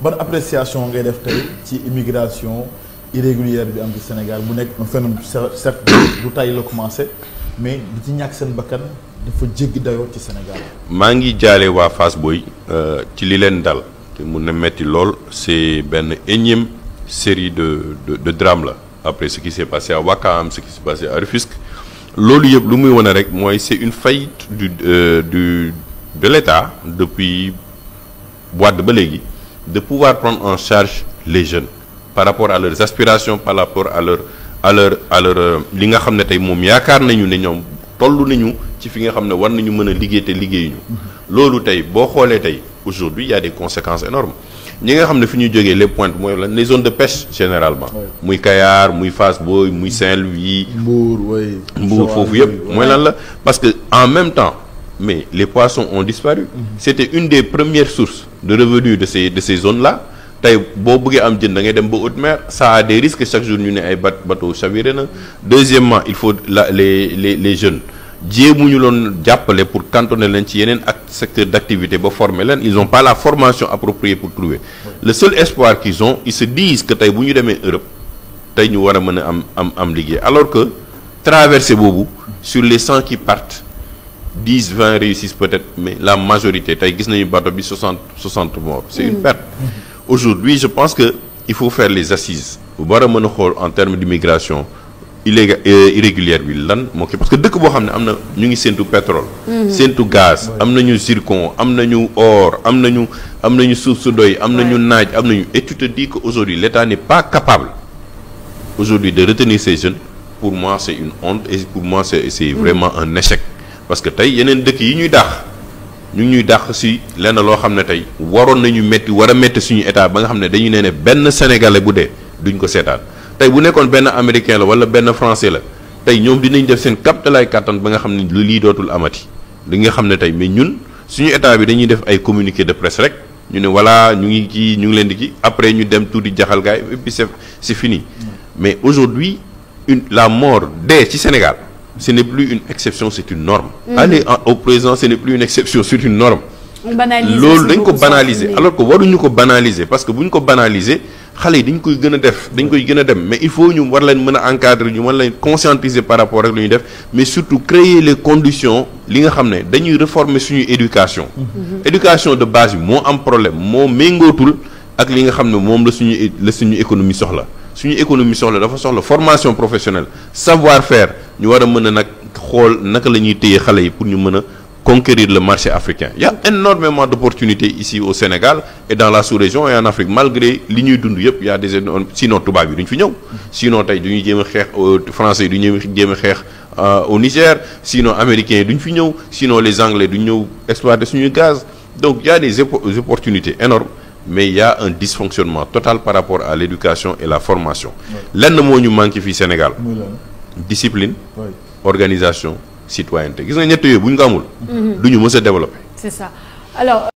ban appréciation ngay def tey ci immigration irrégulière bi am ci Sénégal bu nekk un phénomène certes du tay la commencé mais di ci ñàkk seen bakkan dafa jéggi dayoo ci Sénégal. maa ngi jaale waa Fass Boy ci li leen dal te mun na metti lool c'est benn énième série de de de drame la après ce qui s'est passé à Ouakam ce qui s'est passé à Rufisque loolu yëpp lu muy wane rek mooy c'est une faillite du euh, du de l'État depuis Wade ba léegi de pouvoir prendre en charge les jeunes par rapport à leurs aspirations par rapport à leur à leur à leur li nga xam ne tey moom yaakaar nañu ne ñoom toll nañu ci fi nga xam ne war nañu mën a liggéey te liggéeyuñu loolu tey boo xoolee tey aujourd'hui il y a des conséquences énormes ñi nga xam ne fi ñu jógee les pointes mooy lan les zones de pêche généralement muy Kayar muy Fass Boye muy Saint-Louis Mbour oui. Mbour foofu yëpp mooy lan la parce que en même temps mais les poissons ont disparu c'était une des premières sources de revenus de ces de ces zones là tey boo bëggee am jën da ngay dem ba haute mer ça a des risques chaque jour ñu ne ay bat bateau chaviré na deuxièmement il faut la les les les jeunes jéemuñu loon jàppale pour cantonner leen ci yeneen ak secteur d'activité ba former leen ils ont pas la formation appropriée pour trouver le seul espoir qu'ils ont ils se disent que tey bu ñu demee Europe tey ñu war a mën a am am am liggéey alors que traversée boobu sur les cent qui partent dix vingt réussissent peut-être mais la majorité tey gis nañu bateau bi soixante soixante morts c'est une perte aujourd'hui je pense que il faut faire les assises war a mën a xool en termes d'immigration illégal irrégulière bi lan moo kii parce que dëkk boo xam ne am na ñu ngi séntu pétrole séntu gaz am nañu zircon am nañu or am nañu am nañu suuf su doy am nañu naaj am nañu et tu te dis que aujourd'hui l'État n'est pas capable aujourd'hui de retenir ces jeunes pour moi c'est une honte et pour moi c'est c'est vraiment un échec parce que tey yeneen dëkk yi ñuy dàq ñu ngi ñuy dàq ci lenn loo xam ne tey waroon nañu metti war a metti suñu état ba nga xam ne dañu nee ne benn sénégalais bu dee duñ ko seetaan tey bu nekkoon benn américain la wala benn français la tey ñoom dinañ def seen kaptalaay kàttan ba nga xam ne lu lii dootul amati li nga xam ne tey mais ñun suñu état bi dañuy def ay communiqué de presse rek ñu ne voilà ñu ngi kii ñu ngi leen di kii après ñu dem tuuti jaxal gaay et puis c'est c'est fini mais aujourd'hui une la mort dee ci Sénégal ce n'est plus une exception c'est une norme aller en- au présent ce n'est plus une exception c'est une norme banaliser loolu dañ ko beaucoup banaliser ça. alors que waruñu ko banaliser parce que bu ñu ko banaliser xale yi dañ koy gën a def dañ koy gën a dem mais il faut ñu war leen mën a encadrer ñu war leen conscientiser par rapport ak lu ñuy def mais surtout créer les conditions li nga xam ne dañuy réformer suñu éducation éducation de base bi moo am problème moo méngootul ak li nga xam ne moom la suñu é- la suñu économie soxla suñu économie soxla dafa soxla formation professionnelle savoir faire ñu war a mën a nag xool naka la ñuy téye xale yi pour ñu mën a conquérir le marché africain il y a énormément d'opportunités ici au Sénégal et dans la sous-région et en Afrique malgré li ñuy dund yëpp il y a des énormes sinon tubaab yi duñ fi ñëw sinon tey duñuy jéem a xeex euh, français yi du ñu jéem a xeex euh, au Niger sinon américains yi duñ fi ñëw sinon les anglais duñ ñëw exploiter suñuy gaz donc il y a des oppo- des opportunités énormes mais il y a un dysfonctionnement total par rapport à l'éducation et la formation lenn moo ñu manqué fii Sénégal muy lan discipline oui. organisation citoyenneté gis nga ñett yooyu bu ñu ko amul du ñu mës a développer c'est ça alors